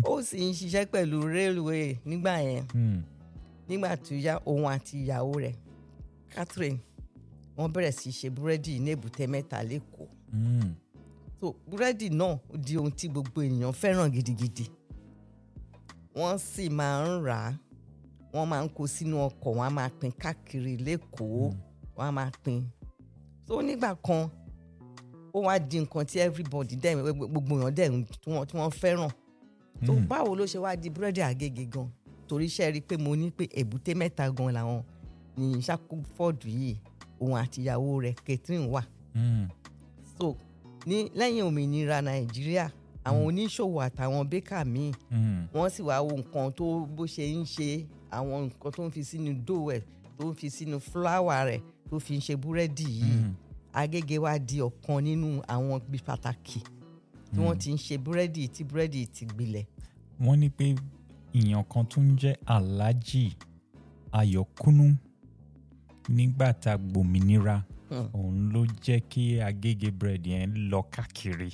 ó sì ń ṣiṣẹ́ pẹ̀lú railway nígbà yẹn Mm. nígbà tó yá òun àti ìyàwó rẹ̀ Catherine wọ́n bẹ̀rẹ̀ sí í ṣe búrẹ́dì ní èbúté mẹ́ta lẹ́kọ̀ọ́ Mm. so búrẹ́dì náà di ohun tí gbogbo ènìyàn fẹ́ràn gidigidi wọ́n sì máa ń rà á wọ́n máa ń kó sínú ọkọ̀ wọ́n á máa pín káàkiri lẹ́kọ̀ọ́ wọ́n á máa pín so nígbà kan ó wá di nǹkan tí everybody dẹ̀ gbogbo èèyàn dẹ̀ ń- tí wọ́n tí wọ́n fẹ́ràn so Mm. báwo ló ṣe wá di búrẹ́dì àgègè gan torí iṣẹ́ rí i pé mo ní pé èbúté mẹ́ta gan làwọn ní Ṣàkófọ́ọ̀dù yìí òun àti ìyàwó rẹ̀ Catherine wà Mm. so ní lẹ́yìn òmìnira nàìjíríà àwọn oníṣòwò àtàwọn bẹ́kà míì Mm. wọ́n sì wá wo nǹkan tó bó ṣe ń ṣe àwọn nǹkan tó ń fi sínú dough ẹ̀ tó ń fi sínú fúláwà rẹ̀ tó fi ń ṣe búrẹ́dì yìí Mm. Agége wá di ọ̀kan nínú àwọn ibi pàtàkì tí wọ́n ti ń ṣe búrẹ́dì tí búrẹ́dì ti gbilẹ̀ wọ́n ní pé ìyàn kan tó ń jẹ́ Alhaji Ayọ̀kúnú nígbà tá a gbòmìnira Hmm. òun ló jẹ́ kí Agége bread yẹn lọ káàkiri.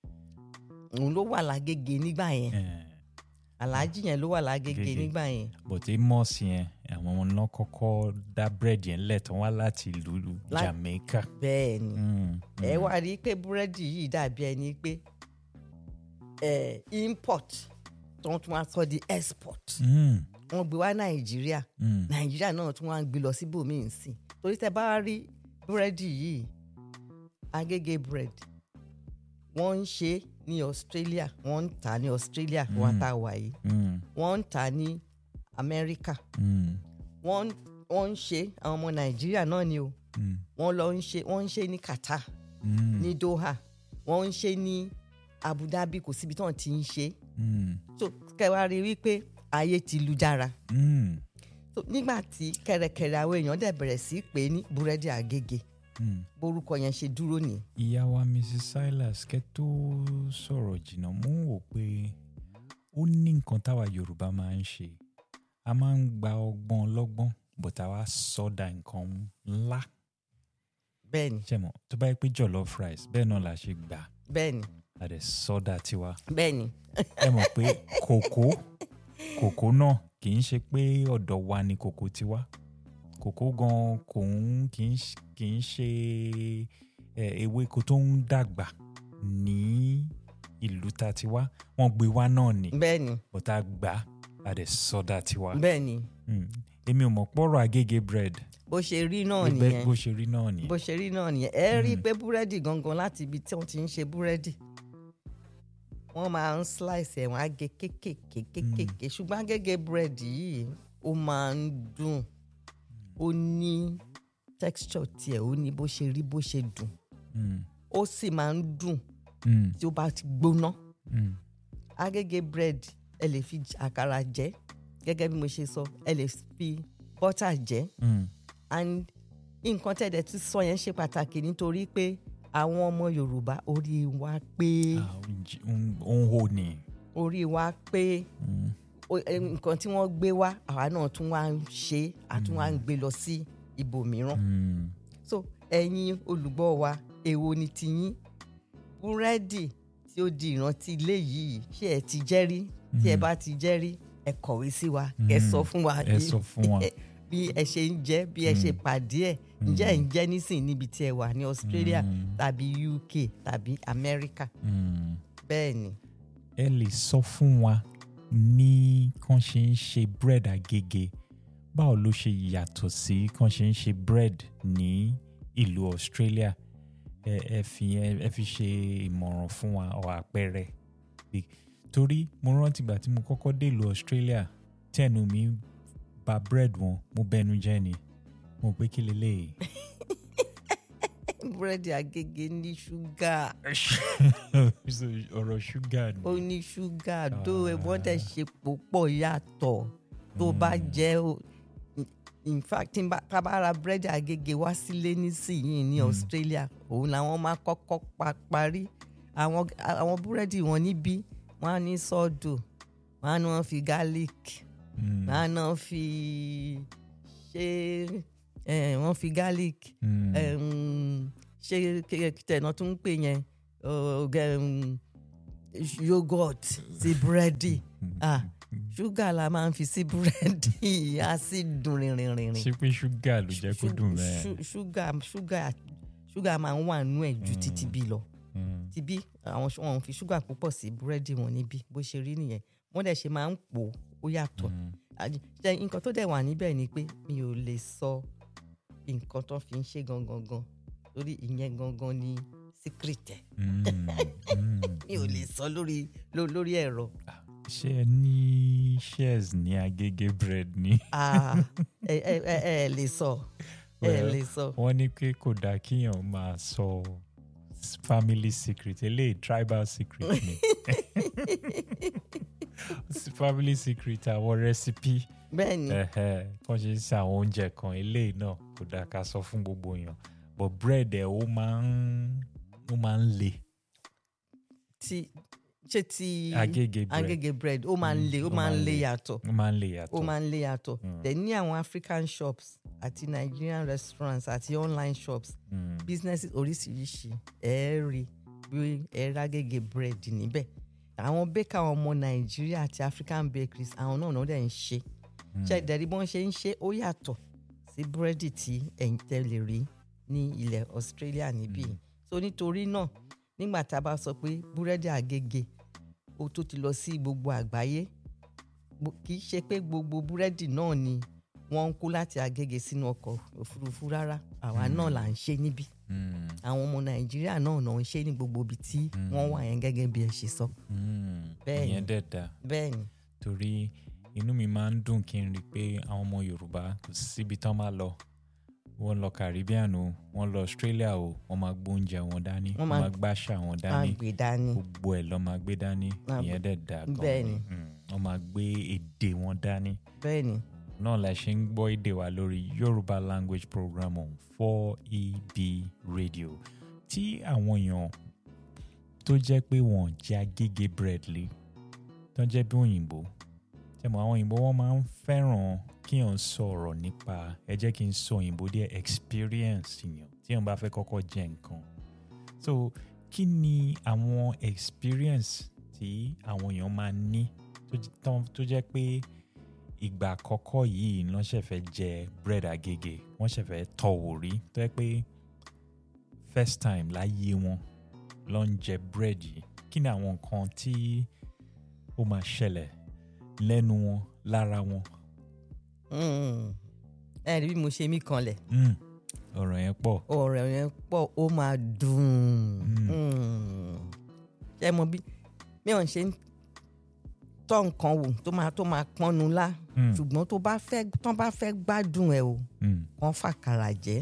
òun ló wà lágége nígbà yẹn Eh, aláàjì yẹn ló wà lágége Agége. nígbà yẹn but Amos yẹn àwọn ọmọ náà kọ́kọ́ dá bread yẹn lẹ̀ tán wá láti ìlú Lá- Jamaica. bẹ́ẹ̀ ni Mm. ẹ wá rí i pé búrẹ́dì yìí dàbí ẹni pé ẹ import tó ń tún wá sọ di export Mm. wọ́n gbé wá nàìjíríà Mm. nàìjíríà náà tún wá ń gbé lọ síbòmíì sí torí tẹ bá rí búrẹ́dì yìí agége bread wọ́n ń ṣe ní australia wọ́n ń tà ní australia wọ́n tá a wà yìí Mm. wọ́n ń tà ní america Mm. wọ́n wọ́n ń ṣe àwọn ọmọ nàìjíríà náà ni o Mm. wọ́n lọ ń ṣe wọ́n ń ṣe ní qatar Mm. ní doha wọ́n ń ṣe ní abu dhabi kò síbi tí wọ́n ti ń ṣe Mm. so kẹwàá rí wípé ayé ti lu jára Mm. so nígbà tí kẹrẹkẹrẹ àwọn èèyàn dẹ̀ bẹ̀rẹ̀ sí í pè é ní búrẹ́dì àgègè Mm. borúkọ yẹn ṣe dúró ní. ìyá wa mrs silas kẹ́ tó sọ̀rọ̀ jìnnà mú wò pé ó ní nǹkan táwa yorùbá máa ń ṣe a máa ń gba ọgbọ́n ọlọ́gbọ́n but àwa sọ́dà nǹkan ńlá bẹ́ẹ̀ni ṣẹ̀mọ̀ tó bá yẹ pé jollof rice bẹ́ẹ̀ náà la ṣe gbà bẹ́ẹ̀ni a dẹ̀ sọ́dà tiwa bẹ́ẹ̀ni ẹ mọ̀ pé kòkó kòkó náà kì í ṣe pé ọ̀dọ̀ wa ni kòkó ti wá kòkó gan kò ń kì í ṣ- kì í ṣe ẹ, ewéko tó ń dàgbà ní ìlú ta ti wá wọ́n gbé wá náà ni bẹ́ẹ̀ni bọ́tà gbà á dẹ̀ sọ́dà tiwa. bẹ́ẹ̀ni Mm. èmi ò mọ̀ pọ̀rọ̀ agége bread bó ṣe rí náà bẹ́ẹ̀ nìyẹn bó ṣe rí náà nìyẹn. bó ṣe rí náà nìyẹn ẹ rí i pé búrẹ́dì gangan láti ibi tí wọ́n ti ń ṣe búrẹ́dì wọ́n máa ń slice ẹ̀ wọ́n á gé kékèké kékèké ṣùgbọ́n agége búrẹ́dì yìí ó máa ń dùn ó ní texture tiẹ̀ ó ní bó ṣe rí bó ṣe dùn Mm. ó sì máa ń dùn Mm. tí ó bá ti gbóná Mm. agége bread ẹ lè fi j- àkàrà jẹ gẹ́gẹ́ bí mo ṣe sọ ẹ lè fi butter jẹ Mm. and nǹkan tẹ̀dẹ̀ tí sọ yẹn ṣe pàtàkì nítorí pé àwọn ọmọ yorùbá orí wa pé Ah, ó ń jí- ó ń- ó ń hò ní. orí wa pé Mm. o- ẹ, nǹkan tí wọ́n gbé wá àwa náà tún wá ń ṣe àtún wá ń gbé lọ sí ibòmíràn Mm. so ẹ̀yin olùgbọ́ wa èwo ni tiyín búrẹ́dì tí ó di ìrántí ilé yìí ṣé ẹ ti jẹ́ rí tí ẹ bá ti jẹ́ rí ẹ kọ̀wé sí wa kẹ́ Mm. sọ fún wa ẹ sọ fún wa. bí ẹ ṣe ń jẹ bí ẹ ṣe pàdé ẹ ǹjẹ́ ẹ ń jẹ nísìnyí níbi tí ẹ wà ní Australia tàbí UK tàbí America Mm. bẹ́ẹ̀ ni ẹ lè sọ fún wa ní kàn ṣe ń ṣe bread àgègè báwo ló ṣe yàtọ̀ sí kàn ṣe ń ṣe bread ní ìlú Australia ẹ ẹ fi ẹ ẹ fi ṣe ìmọ̀ràn fún wa ọ àpẹẹrẹ Bí- torí mo rántí ìgbà tí mo kọ́kọ́ dé ìlú Australia tẹnu mi bà bread wọn mo bẹnu jẹ́ ni mo pé kí leléyìí búrẹ́dì Agége ní ṣúgà So, ọ̀rọ̀ ṣúgà ni. ó ní ṣúgà tó wọ́n tẹ̀ ṣe púpọ̀ yàtọ̀ tó bá jẹ́ o in fact tí n bá tá a bá ra búrẹ́dì Agége wá sílé nísìnyìí ní Australia òun làwọn máa kọ́kọ́ pa parí àwọn àwọn búrẹ́dì wọn níbí wọ́n á ní sọ́ọ̀dù wọ́n á ní wọ́n fi garlic Mm. wọ́n á náà fi ṣe eh, wọ́n fi garlic Mm. um, ṣe tẹ̀nà tó ń pè yẹn uh, um, yogurt sí búrẹ́dì ah ṣúgà la máa ń fi sí búrẹ́dì á sì dùn rìnrìnrìn ṣé pé ṣúgà ló jẹ́ kó dùn bẹ́ẹ̀. ṣúgà ṣúgà ṣúgà máa ń wà nú ẹ̀ ju títí bí lọ Mm, ti bí àwọn ṣ- wọn ò fi ṣúgà púpọ̀ sí búrẹ́dì wọn níbí bó ṣe rí nìyẹn wọ́n dẹ̀ ṣe máa ń pò ó, ó yàtọ̀ mm, Àdì- ṣe nǹkan tó dẹ̀ wà níbẹ̀ ni pé mi ò lè sọ nǹkan tó fi ń ṣe gangan gan lórí ìyẹn gangan ni secret ẹ̀ mm, mm, mi ò lè sọ lórí ló- lórí ẹ̀rọ ṣé ẹ ní shares ní agége bread ni. Ah, ẹ ẹ ẹ ẹ lè sọ ẹ Well, lè sọ wọ́n ní pé kò dáa kíyàn máa sọ s- family secret eléyìí tribal secret ni S- family secret àwọn recipe bẹ́ẹ̀ ni kàn ṣe ń ṣe àwọn oúnjẹ kan eléyìí náà kò dáa ká sọ fún gbogbo èèyàn but bread ẹ̀ ó máa ń ó máa ń le ti ṣé ti agége bread agége bread ó máa ń Mm, le ó ó máa máa ń ń le le. yàtọ̀ ó máa ń le ó yàtọ̀ máa ń lé yàtọ̀ Mm. dẹ̀ ní àwọn african shops àti nigerian restaurants àti online shops Mm, businesses oríṣiríṣi ẹ rí bí ẹ rágègè bread níbẹ̀ àwọn baker àwọn ọmọ nàìjíríà àti african bakeries àwọn náà náà dẹ̀ ń ṣe ṣe dẹ̀rí bọ́n ṣe ń ṣe ó yàtọ̀ sí búrẹ́dì tí ẹ̀yin tẹ́ lè rí ní ilẹ̀ australia níbí Mm. so nítorí náà nígbà tá a bá sọ pé búrẹ́dì àgègè ó tó ti lọ sí gbogbo àgbáyé gbo- kì í ṣe pé gbogbo búrẹ́dì náà ni wọ́n ń kó láti àgègè sínú ọkọ̀ òfurufú rárá àwa náà là ń ṣe níbí mm, àwọn ọmọ nàìjíríà náà náà ń ṣe ní gbogbo ibi tí wọ́n wà yẹn gẹ́gẹ́ bí ẹ ṣe sọ mm. Bẹ́ẹ̀ni. ìyẹn dẹ̀ dáa bẹ́ẹ̀ ni torí inú mi máa ń dùn kí n rí i pé àwọn ọmọ yorùbá kò síbi tán máa lọ wọ́n lọ caribbean o wọ́n lọ australia o wọ́n máa gbóúnjẹ wọn dání Wọ́n wọ́n máa- máa gbàṣà wọn á dání gbé dání gbogbo ẹ̀ lọ́ máa gbé dání Máa ìyẹn dẹ̀ dáa gan bẹ́ẹ̀ ni. Mm, wọ́n máa gbé èdè wọn dání bẹ́ẹ̀ ni náà la ṣe ń gbọ́ èdè wa lórí yorùbá language program on 4eb radio tí àwọn èèyàn tó jẹ́ pé wọ́n jẹ́ agége bread lé tó jẹ́ bí òyìnbó tẹmọ àwọn òyìnbó wọn máa ń fẹ́ràn kíyàn sọ̀rọ̀ nípa ẹ jẹ́ kí n sọ òyìnbó díẹ̀ experience yàn tí yàn bá fẹ́ kọ́kọ́ jẹ nǹkan so kí ni àwọn experience tí àwọn èèyàn máa ní tó j- tán- tó jẹ́ pé ìgbà àkọ́kọ́ yìí ni wọ́n ṣẹ̀ fẹ́ jẹ bread agége wọ́n ṣẹ̀ fẹ́ tọ̀wò rí tó jẹ́ pé first time láyé wọn ló ń jẹ bread yìí kí ni àwọn nǹkan tí ó máa ṣẹlẹ̀ lẹ́nu wọn lára wọn. Mm. ẹ rí bí mo ṣe mí kanlẹ̀ Mm, ọ̀rọ̀ yẹn pọ̀. ọ̀rọ̀ yẹn pọ̀ ó máa dùn Mm. Mm. ṣé mo bí mi ò ń ṣe ń tọ́ nǹkan wò tó máa tó máa pọ́nnu lá Mm, ṣùgbọ́n tó bá fẹ́ tán bá fẹ́ gbádùn ẹ̀ o mm, kàn fàkàrà jẹ́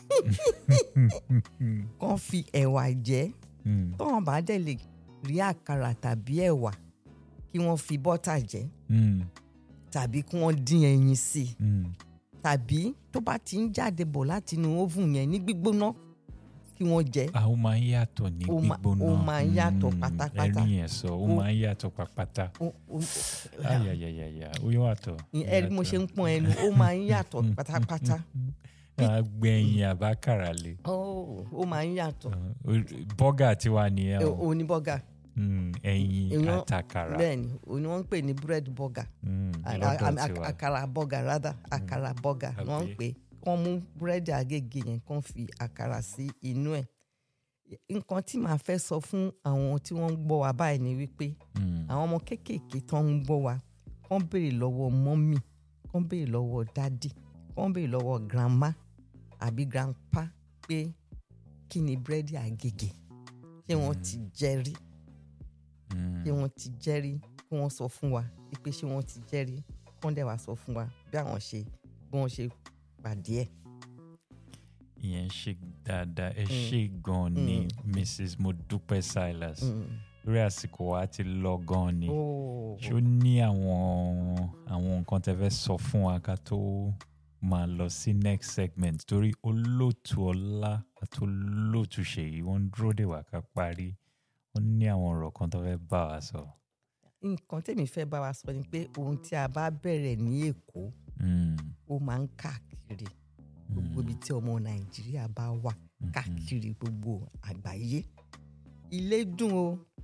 mm, kàn fi ẹ̀wà jẹ́ mm, tọ́wọ́n bá dẹ̀ lè rí àkàrà tàbí ẹ̀wà kí wọ́n fi bọ́tà jẹ́ mm, tàbí kí wọ́n dín ẹyin sí i mm. tàbí tó bá ti ń jáde bọ̀ láti inú oven yẹn ní gbígbóná kí wọ́n jẹ Ah, ó máa ń yàtọ̀ ní Ó ma- gbígbóná. ó máa ń yàtọ̀ Mm, pátápátá. ẹ̀rí yẹn sọ ó Ó- máa ń yàtọ̀ pátápátá. Ó- ó- ayayayaya ó yàtọ̀. ẹ rí bí mo ṣe ń pọ́n ẹnu ó máa ń yàtọ̀ pátápátá agbẹ̀yìn àbákàrà lè. Ó- ó máa ń yàtọ̀ bọ́gà tiwa nìyẹn o oníbọ́gà Mm, ẹyin Èèyàn- àtàkàrà bẹ́ẹ̀ ni òní wọ́n ń pè ní bread burger Mm, A- a- lọ́dọ̀ a- tiwa. àkàrà burger rather àkàrà burger ni wọ́n ń Àbí? pè kán mú búrẹ́dì àgègè yẹn kán fi àkàrà sí inú ẹ̀ nǹkan tí màá fẹ́ sọ fún àwọn tí wọ́n ń gbọ́ wa báyìí ni wípé Mm, àwọn ọmọ kéékèèké tó ń gbọ́ wa kán béèrè lọ́wọ́ mọ́mì kán béèrè lọ́wọ́ dádì kán béèrè lọ́wọ́ grandma àbí grandpa pé kí ni búrẹ́dì àgègè ṣé wọ́n ti jẹ rí mm. ṣé wọ́n ti jẹ́ rí kí wọ́n sọ fún wa pé ṣé wọ́n ti jẹ́ rí kán dẹ̀ wá sọ fún wa bí àwọn ṣe bí wọ́n ṣe pàdé ẹ̀. ìyẹn ṣe dáadáa ẹ ṣe gan ni mrs modupe silas lórí àsìkò wa ti lọ gan ni ṣé ó ní àwọn àwọn nǹkan tẹ́ fẹ́ sọ fún wa ká tó máa lọ sí next segment torí olóòtú ọlá àti olóòtú ṣèyí wọ́n ń dúró dè wá ká parí wọ́n ní àwọn ọ̀rọ̀ kan tó fẹ́ bá wa sọ. nǹkan tèmi fẹ́ bá wa sọ ni pé ohun tí a bá bẹ̀rẹ̀ ní èkó Mm, ó máa ń káàkiri gbogbo ibi tí ọmọ nàìjíríà bá wà káàkiri gbogbo àgbáyé ilé dùn o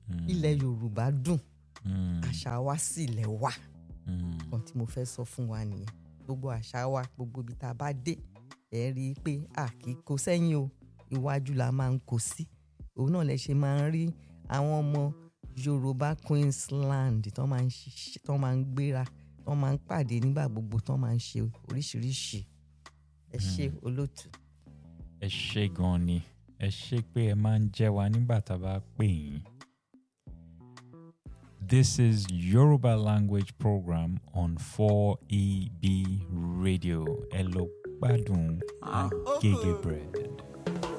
ilẹ̀ yorùbá dùn Mm, àṣà wa sì lẹ̀ wà mm, kan tí mo fẹ́ sọ fún wa nìyẹn gbogbo àṣà wa gbogbo ibi tá a bá dé ẹ rí i pé a kì í kó sẹ́yìn o iwájú la máa ń kó sí òun náà lẹ ṣe máa ń rí àwọn ọmọ yorùbá queensland tó máa ń ṣiṣẹ́ tó máa ń gbéra tó máa ń pàdé nígbà gbogbo tó máa ń ṣe oríṣiríṣi ẹ ṣe olóòtú. ẹ ṣe gan ni ẹ ṣe pé ẹ máa ń jẹ́ wa nígbà tá a bá pè yín. This is Yoruba language program on 4EB radio. Ẹ lọ gbádùn Agege bread.